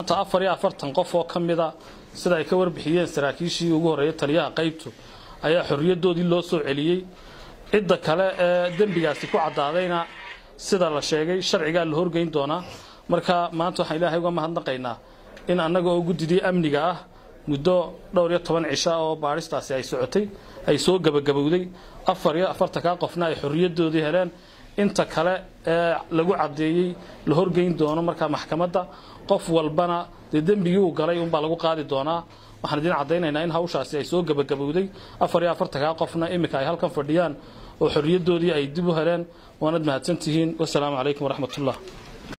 afar iyo afartan qof oo ka mida sida ay ka warbixiyeen saraakiishii ugu horreeyay taliyaha qaybtu ayaa xorriyadoodii loo soo celiyey cidda kale ee dembigaasi ku caddaadayna sida la sheegay sharcigaa la horgeyn doonaa marka maanta waxaan ilaahay uga mahadnaqaynaa in annaga oo guddidii amniga ah muddo dhowr iyo toban cisha oo baadhistaasi ay socotay ay soo gebagabowday afar iyo afartankaa qofna ay xorriyadoodii heleen inta kale ee lagu caddeeyey la horgeyn doono markaa maxkamadda qof walbana dee dembigii uu galay unbaa lagu qaadi doonaa waxaan idiin caddaynaynaa in hawshaasi ay soo gebagabowday afar iyo afartankaa qofna iminka ay halkan fadhiyaan oo xorriyadoodii ay dib u heleen waanad mahadsantihiin wasalaamu calaykum waraxmatullah